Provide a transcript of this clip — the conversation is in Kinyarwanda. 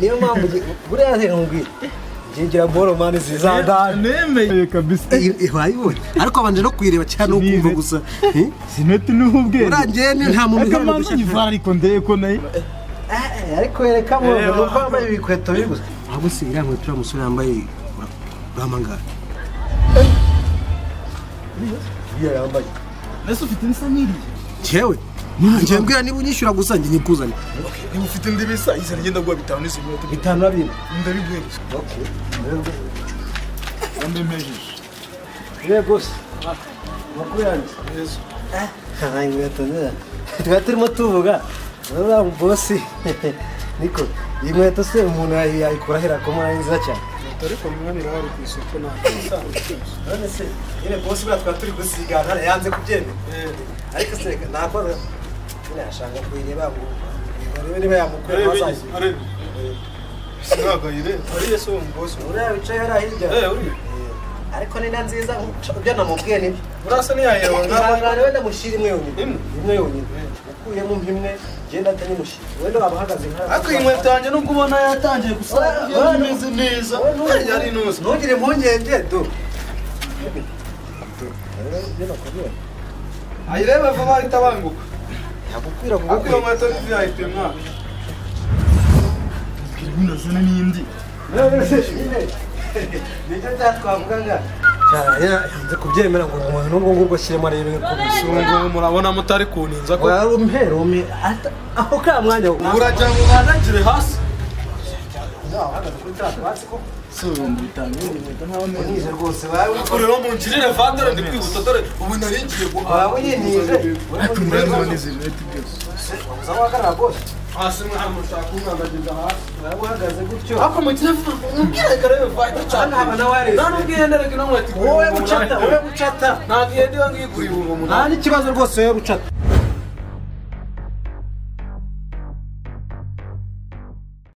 niyo mpamvu buriya zirindwi ngira boro mani zizadana nemeye kabisa wayibonye ariko abanje no kuyireba cyane ukumva Nize. gusa sinete n'ubu bwenge urangiye ni nta muntu ariko uheruka mpamvu gushyira- nyivara ariko ndebe ko nayo Eh, ariko yereka boro Eh, nuko wa- wambaye ibikweto biri gusa ahubwo si iriya nkweto uriya musore yambaye ura- uramangara iriya yambaye ese ufite ibisa n'iri yewe njye mbwira niba unyishyura gusa njye nyikuzane niba ufite indi bisa isa rigenda guha bitanu n'isi minota bitanu na bine ndabiguhereza ndemejije rwose amakuru yanjye neza Ay, inkweto nziza tuba turimo tuvuga uriya bosi niko iyi nkweto se umuntu yayi- yayikura ahera ku mwana nziza cyane ariko mwana irahari ku isoko ntabwo none se nyine bosi buriya twaba turi gusigana yanze kubyemera ariko se reka nakora nyine yashaka kuyireba ngo barebe niba yamukura amasazi uriya wicaye hariya hirya Eh, ariko ni na nziza ibyo namubwiye nibyo ihangane wenda mushyira imwe yonyine imwe yonyine ukuyemo imwe genda atanye mushyira wenda waba uhagaze nka ariko iyi nkweto yanjye nubwo ubona yatangiye gusa yari imeze neza yari inoze ntugire impungenge du ayirebe vuba ahita banguka yagukwira ariko iyo nkweto n'izi yahita umwana ndazana n'indi nicyo cyatwavuga nga yanze kubyemera ngo umuntu n'ubwo ngubwo ashyiremo arebe ko bisunga ubu murabona mutari kuninza ko wari umperume ata- aho ka mwanya wo uragira ngo ubanagire hasi si ibihumbi bitanu y'ibintu ntaho neza unyize rwose wawe kureba mu ngirire vandore ndi kwihuta dore ubu nari ngiye wawe guhaha unyinize ariko ndabona ubona izi minota byose uza wahagarara rwose hasi mwana mushaka umwandagiza hasi wawe uhagaze gutyo ariko mu telefone umubwire karebe vayita Hano haba na cyane wireless. nta n'ubwiye ndereke ino nkweto igura wowe ibihumbi gucata umunani wowe gucata nta gihe ndiba ngigura ibihumbi nta umunani n'ikibazo rwose wowe gucata